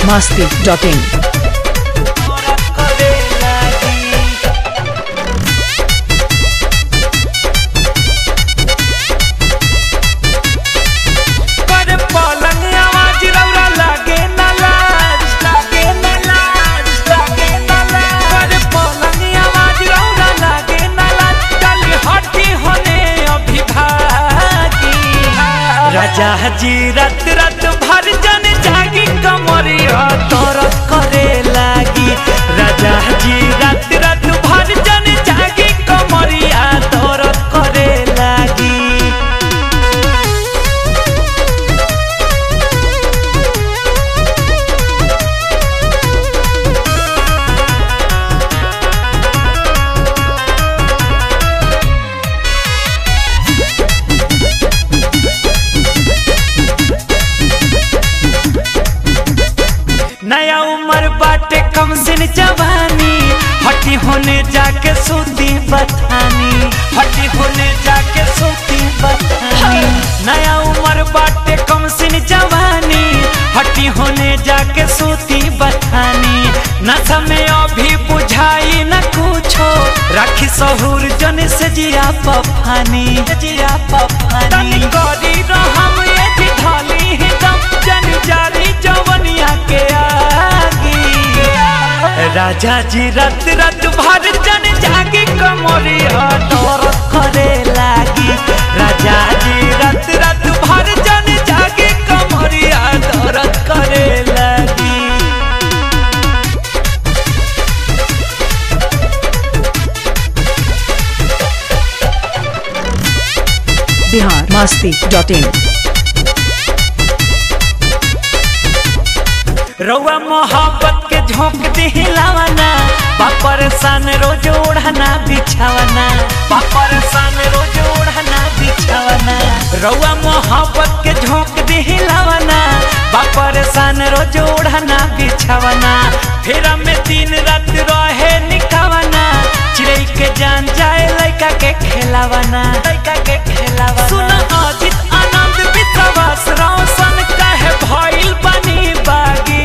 masti.in. पर पलंग आवाज रौरा लागे ना लाज लागे ना लाज लागे ना लाज पर पलंग आवाज रौरा लागे ना लाज चल हटी होने अभिभागी राजा जी रत रत भर जन जागी कमरिया तोर करे लागी राजा जी रत रत भर जन जागी कमरिया तोर करे लागी नया उम्र बाटे कम सिन जवानी हटी होने जाके सूती बथानी हटी होने जाके सूती बथानी नया उम्र बाटे कम सिन जवानी हटी होने जाके सूती बथानी न समय अभी बुझाई न कुछो राखी सहूर जन से जिया पफानी जिया पफानी तनी करी रहम ये भी ढाली ही दम जन जारी जवनिया के आगी राजा जी रत रत भर जन जागी कमरिया तोर करे लागी राजा जी रत रत भर जन जागी कमरिया तोर करे लागी Bihar masti.in. रउआ मोहब्बत के झोंक दिलावना बापर सन रोज ओढ़ना बिछावना बापर सन रोज ओढ़ना बिछावना रउआ मोहब्बत के झोंक दिलावना बापर सन रोज ओढ़ना बिछावना फिर में दिन रात रहे निकावना चिड़ै के जान जाए लड़का के खेलावना लड़का के खेलावना सुन अजित आनंद विश्वास रोशन कहे भइल बनी बागी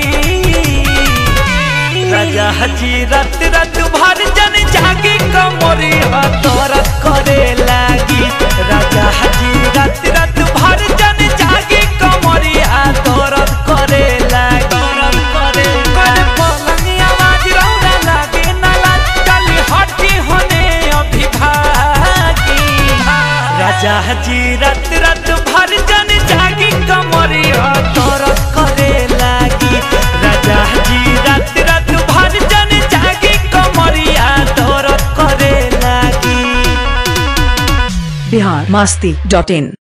राजा हजी रत रत भर जन जागी कमरी तोर करे लागी राजा हजी रत रत भर जन जागी कमरी तोर करे लागी करे करे पलंग आवाज रौरा लागे ना लाज चली हटी होने अभिभागी राजा हजी रत रत भर जन जागी कमरी तोर करे लागी राजा हजी रत रत भर जन जागी कमरिया तोर करे लागी Bihar masti.in.